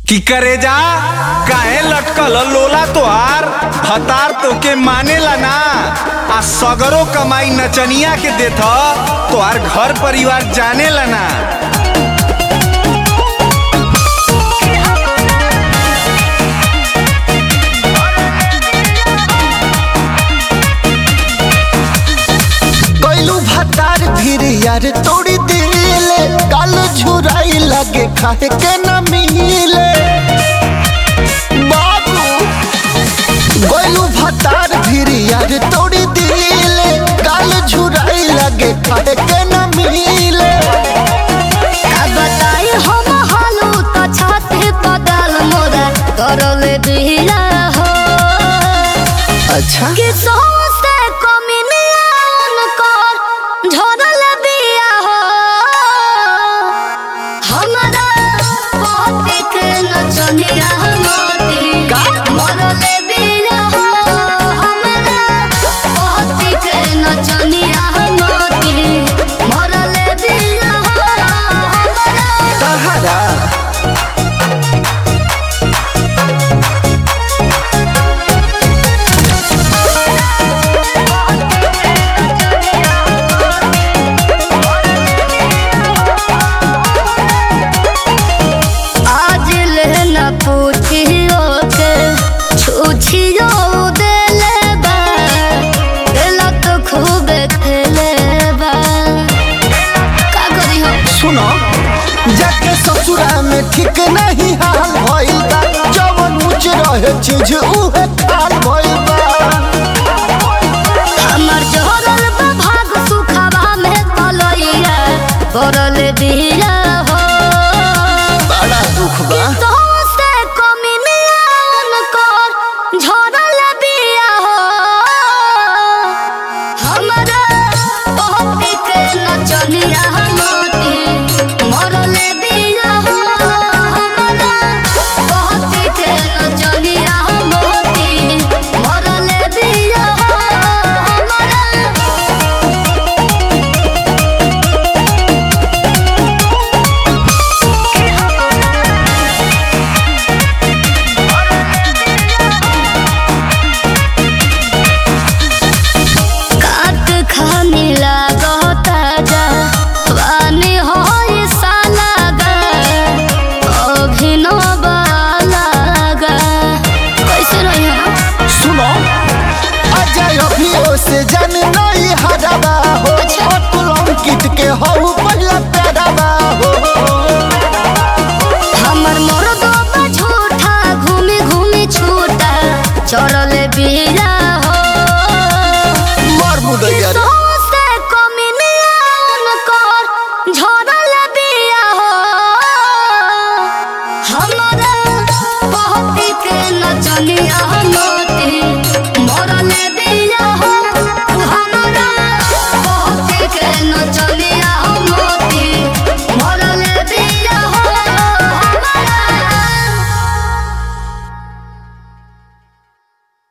की करे जा काहे लटकल लोला तोहार भतार तोके मानेला ना आ सगरो कमाई नचनिया के देथ तोहार घर परिवार जानेला ना गैलू भतार फिर यार तोड़ी दिले काल झुराई लगे खाए के न मिले बाबू गैलू भतार फिर यार तोड़ी दिले काल झुराई लगे खाए के न मिले का बताई हम हालू त छाती बदल मोरा करले बिला हो अच्छा कि सोसे कमिनियन कर झरल बिया हो हमरा पति के नचनिया मोती का? मरले बिया हो हमरा पति के नचनिया मोती मरले बिया हो हमरा तहरा आज लेना पूछियो के छुछियो देले बा खेला तो खूब खेले बा का करी हो सुनो जाके ससुरा में ठीक नहीं हाल भइल बा जवन ऊंच रहे चीज उहे खाल भइल बा हमर जोरल बा भाग सुखवा में पलइया पड़ल बिया हो बड़ा दुख बा तो से कमिनियन कर झरल बिया हो हमरा पति के नचनिया मोती मरल बिया हो हमरा पति के नचनिया मोती मरल बिया हो हमरा काट खानी लागता जा वानी होई साला गा अभिनव लागा कैसे रही हो सुनो अजय अभियो से जन नहीं हरबा हो अच्छा। अतुल अंकित के हो पहला प्यारबा हो हमर मर्दो बा झूठा घूमी घूमी छूटा चढ़ल बिया हो मर मुदैया रे सोसे कमिनियन कर झरल बिया हो हमरा पति के नचनिया मोती